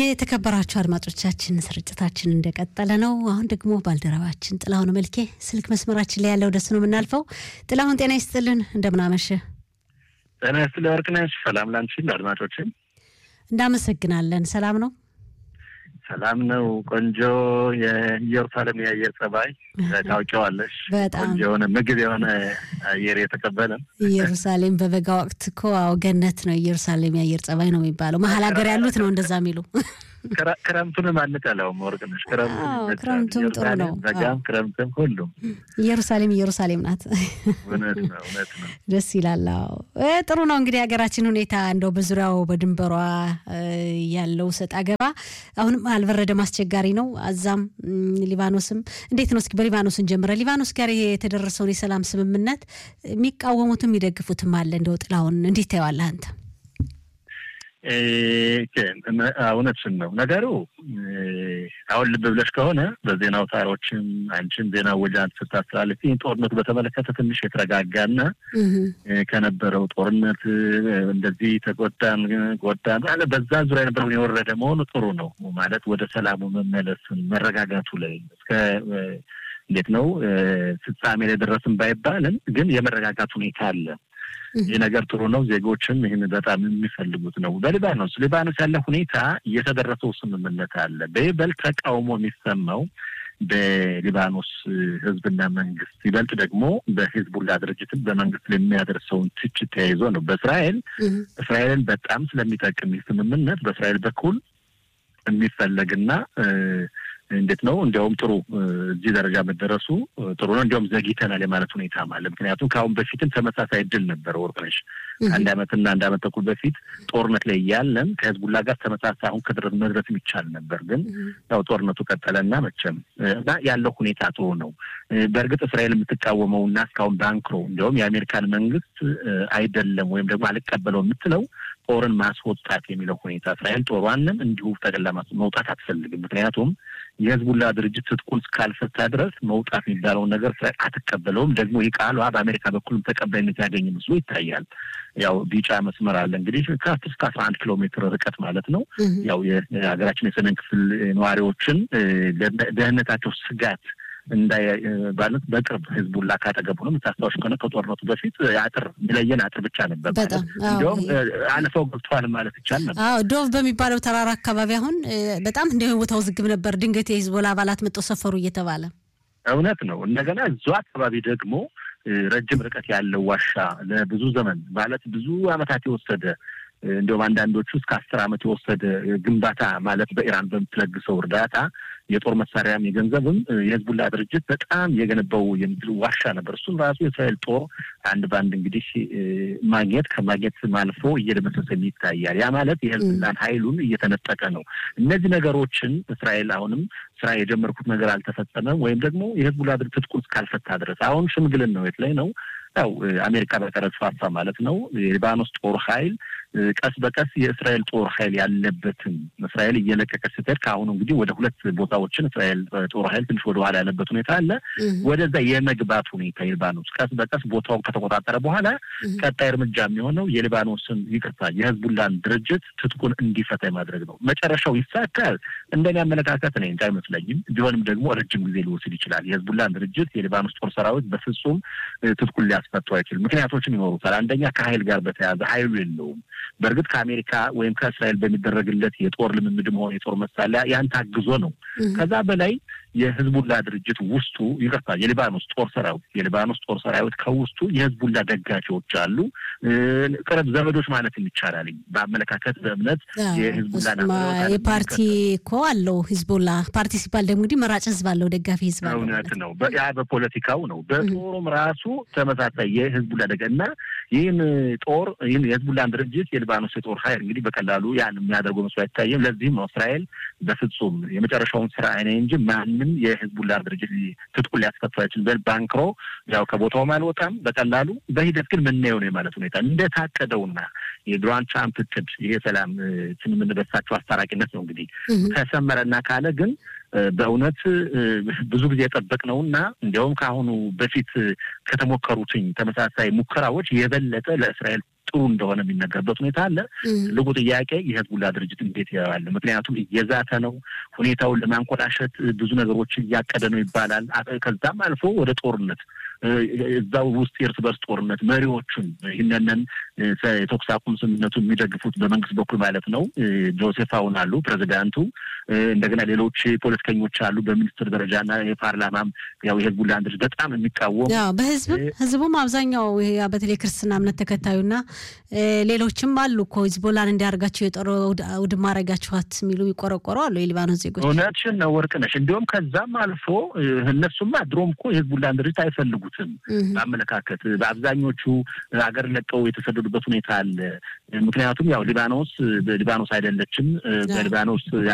የተከበራችሁ አድማጮቻችን ስርጭታችን እንደቀጠለ ነው። አሁን ደግሞ ባልደረባችን ጥላሁን መልኬ ስልክ መስመራችን ላይ ያለው ደስ ነው የምናልፈው። ጥላሁን ጤና ይስጥልን፣ እንደምናመሸ ጤና ይስጥልኝ ወርቅነሽ። ሰላም ላንቺ አድማጮችን እንዳመሰግናለን። ሰላም ነው ሰላም ነው። ቆንጆ የኢየሩሳሌም የአየር ጸባይ ታውቂዋለሽ። በጣም ቆንጆ የሆነ ምግብ የሆነ አየር የተቀበለ ኢየሩሳሌም በበጋ ወቅት እኮ አዎ ገነት ነው። ኢየሩሳሌም የአየር ጸባይ ነው የሚባለው። መሀል ሀገር ያሉት ነው እንደዛ የሚሉ ክረምቱንም አንጠላውም ወርቅነሽ። አዎ፣ ክረምቱም ጥሩ ነው። በጋም ክረምትም ሁሉም ኢየሩሳሌም ኢየሩሳሌም ናት። እውነት ነው እውነት ነው። ደስ ይላል። አዎ እ ጥሩ ነው እንግዲህ ሀገራችን ሁኔታ እንደው በዙሪያው በድንበሯ እ ያለው ሰጥ አገባ አሁንም አልበረደም፣ አስቸጋሪ ነው። አዛም እም፣ ሊባኖስም እንዴት ነው? እስኪ በሊባኖስን ጀምረ ሊባኖስ ጋር የተደረሰውን የሰላም ስምምነት የሚቃወሙትም የሚደግፉትም አለ። እንደው ጥላሁን እንዴት ታየዋለህ አንተ? እ፣ እውነትሽን ነው ነገሩ። እ፣ አሁን ልብ ብለሽ ከሆነ በዜና አውታሮችም አንቺም ዜና ወጃን ስታስተላልፊ ጦርነቱ በተመለከተ ትንሽ የተረጋጋና እህ እ፣ ከነበረው ጦርነት እ፣ እንደዚህ ተጎዳን ጎዳን አለ በዛ ዙሪያ የነበረውን የወረደ መሆኑ ጥሩ ነው ማለት ወደ ሰላሙ መመለስን መረጋጋቱ ላይ እስከ እ፣ እንዴት ነው እ፣ ፍጻሜ ላይ ደረስን ባይባልም ግን የመረጋጋት ሁኔታ አለ። ይህ ነገር ጥሩ ነው። ዜጎችም ይህን በጣም የሚፈልጉት ነው። በሊባኖስ ሊባኖስ ያለ ሁኔታ የተደረሰው ስምምነት አለ። በይበልጥ ተቃውሞ የሚሰማው በሊባኖስ ሕዝብና መንግስት ይበልጥ ደግሞ በሂዝቡላ ድርጅትን በመንግስት ላይ የሚያደርሰውን ትችት ተያይዞ ነው። በእስራኤል እህ እስራኤልን በጣም ስለሚጠቅም ይህ ስምምነት በእስራኤል በኩል የሚፈለግና እ፣ እንዴት ነው እንዲያውም ጥሩ እ፣ እዚህ ደረጃ መደረሱ እ፣ ጥሩ ነው። እንዲያውም ዘግይተናል የማለት ሁኔታ አለ። ምክንያቱም ከአሁን በፊትም ተመሳሳይ እድል ነበረ ወርቅነሽ አንድ አመትና አንድ አመት ተኩል በፊት ጦርነት ላይ እያለን ከህዝቡላ ጋር ተመሳሳይ አሁን ከድረስ መድረስ ይቻል ነበር። ግን ያው ጦርነቱ ቀጠለና መቼም እ፣ እና ያለው ሁኔታ ጥሩ ነው። እ፣ በእርግጥ እስራኤል የምትቃወመው እና እስካሁን ባንክሮ እንዲያውም የአሜሪካን መንግስት እ፣ አይደለም ወይም ደግሞ አልቀበለው የምትለው ጦርን ማስወጣት የሚለው ሁኔታ እስራኤል ጦሯንም እንዲሁ ጠቅላ ማስ- መውጣት አትፈልግም። ምክንያቱም የህዝቡላ ድርጅት ትጥቁን እስካልፈታ ድረስ መውጣት የሚባለውን ነገር እስራኤል አትቀበለውም። ደግሞ ይህ ቃሏ በአሜሪካ በኩልም ተቀባይነት ያገኝ መስሎ ይታያል። ያው ቢጫ መስመር አለ እንግዲህ ከአስር እስከ አስራ አንድ ኪሎ ሜትር ርቀት ማለት ነው። እህ ያው የሀገራችን የሰሜን ክፍል ነዋሪዎችን እ፣ ደህንነታቸው ስጋት እንዳይ እ፣ ማለት በቅርብ ህዝቡላ ካጠገቡ ነው። የምታስታውሽ ከሆነ ከጦርነቱ በፊት አጥር የሚለየን አጥር ብቻ ነበር ማለት በጣም አዎ። እንዲያውም እ፣ አልፈው ገብተዋል ማለት ይቻል ነበር። አዎ ዶቭ በሚባለው ተራራ አካባቢ አሁን እ፣ በጣም እንደ ቦታ ውዝግብ ነበር። ድንገት የሂዝቦላ አባላት መጥተው ሰፈሩ እየተባለ እውነት ነው። እንደገና እዛው አካባቢ ደግሞ እ፣ ረጅም ርቀት ያለው ዋሻ ለብዙ ዘመን ማለት ብዙ ዓመታት የወሰደ እ፣ እንዲሁም አንዳንዶቹ እስከ አስር ዓመት የወሰደ እ፣ ግንባታ ማለት በኢራን በምትለግሰው እርዳታ የጦር መሳሪያም የገንዘብም እ፣ የህዝቡላ ድርጅት በጣም የገነባው የምድር ዋሻ ነበር። እሱም ራሱ የእስራኤል ጦር አንድ በአንድ እንግዲህ እ፣ ማግኘት ከማግኘት አልፎ እየደመሰሰ ይታያል። ያ ማለት የህዝቡላን ኃይሉን እየተነጠቀ ነው። እነዚህ ነገሮችን እስራኤል አሁንም ስራ የጀመርኩት ነገር አልተፈጸመም ወይም ደግሞ የህዝቡላ ድርጅት ትጥቁን እስካልፈታ ድረስ አሁን ሽምግልን ነው የት ላይ ነው ያው እ፣ አሜሪካ በቀረጥ ፋፋ ማለት ነው የሊባኖስ ጦር ኃይል እ፣ ቀስ በቀስ የእስራኤል ጦር ኃይል ያለበትን እስራኤል እየለቀቀች ስትሄድ ከአሁኑ እንግዲህ ወደ ሁለት ቦታዎችን እስራኤል እ፣ ጦር ኃይል ትንሽ ወደ ኋላ ያለበት ሁኔታ አለ። እህ ወደዛ የመግባት ሁኔታ የሊባኖስ ቀስ በቀስ ቦታውን ከተቆጣጠረ በኋላ እህ ቀጣይ እርምጃ የሚሆነው የሊባኖስን ይቅርታ የህዝቡላን ድርጅት ትጥቁን እንዲፈታ የማድረግ ነው። መጨረሻው ይሳካል እንደኔ አመለካከት እኔ እንጃ አይመስለኝም። ቢሆንም ደግሞ ረጅም ጊዜ ሊወስድ ይችላል። የህዝቡላን ድርጅት የሊባኖስ ጦር ሰራዊት በፍጹም እ፣ ትጥቁን ሊያስፈቱ አይችልም። ምክንያቶችም ይኖሩታል። አንደኛ ከኃይል ጋር በተያያዘ ኃይሉ የለውም። በእርግጥ ከአሜሪካ ወይም ከእስራኤል በሚደረግለት የጦር ልምምድም ሆነ የጦር መሳሪያ ያን ታግዞ ነው። እህ ከዛ በላይ የህዝቡላ ድርጅት ውስጡ ይቅርታ የሊባኖስ ጦር ሰራዊት የሊባኖስ ጦር ሰራዊት ከውስጡ የህዝቡላ ደጋፊዎች አሉ። እ፣ ቅርብ ዘመዶች ማለት ይቻላል። በአመለካከት በእምነት አዎ፣ የህዝቡላን እሱማ አመለካከት የፓርቲ እኮ አለው ሂዝቦላ ፓርቲ ሲባል ደግሞ እንግዲህ መራጭ ህዝብ አለው፣ ደጋፊ ህዝብ አለው እውነት ማለት ነው። ነው። በ- ያ በፖለቲካው ነው። በጦሩም ራሱ ተመሳሳይ የህዝቡላ ደጋ እና ይህን ጦር ይህን የህዝቡላን ድርጅት የሊባኖስ የጦር ኃይል እንግዲህ በቀላሉ ያን የሚያደርገው መስሎ አይታየም። ለዚህም ነው እስራኤል በፍጹም የመጨረሻውን ስራ አይነ እንጂ ማንም የህዝቡላ ድርጅት ሊ- ትጥቁን ሊያስፈቱ አይችልም። በል ባንክሮ ያው ከቦታውም አልወጣም በቀላሉ በሂደት ግን ምናየው ነው የማለት ሁኔታ እንደታቀደውና የዶናልድ ትራምፕ እቅድ ይሄ ሰላም እ፣ ስምምነት በሳቸው አስታራቂነት ነው እንግዲህ እህ ከሰመረና ካለ ግን እ፣ በእውነት እ፣ ብዙ ጊዜ የጠበቅነው እና እንዲያውም ከአሁኑ በፊት እ፣ ከተሞከሩትኝ ተመሳሳይ ሙከራዎች የበለጠ ለእስራኤል ጥሩ እንደሆነ የሚነገርበት ሁኔታ አለ። ትልቁ ጥያቄ የህዝቡላ ድርጅት እንዴት ያዋል? ምክንያቱም እየዛተ ነው፣ ሁኔታውን ለማንኮላሸት ብዙ ነገሮችን እያቀደ ነው ይባላል። ከዛም አልፎ ወደ ጦርነት እዛው ውስጥ የእርስ በርስ ጦርነት መሪዎቹን ይህንንን የተኩስ አቁም ስምምነቱ የሚደግፉት በመንግስት በኩል ማለት ነው ጆሴፍ አውን አሉ ፕሬዚዳንቱ፣ እንደገና ሌሎች ፖለቲከኞች አሉ በሚኒስትር ደረጃና የፓርላማም ያው የህዝቡላን ድርጅት በጣም የሚቃወሙ በህዝብም ህዝቡም አብዛኛው በተለይ ክርስትና እምነት ተከታዩና ሌሎችም አሉ እኮ ሂዝቦላን እንዲያደርጋቸው የጦር ውድማ አረጋችኋት የሚሉ የሚቆረቆሩ አሉ የሊባኖስ ዜጎች። እውነትሽን ነው ወርቅነሽ። እንዲሁም ከዛም አልፎ እነሱማ ድሮም እኮ የህዝቡላን ድርጅት አይፈልጉትም በአመለካከት በአብዛኞቹ ሀገር ለቀው የተሰደዱበት ሁኔታ አለ። ምክንያቱም ያው ሊባኖስ ሊባኖስ አይደለችም በሊባኖስ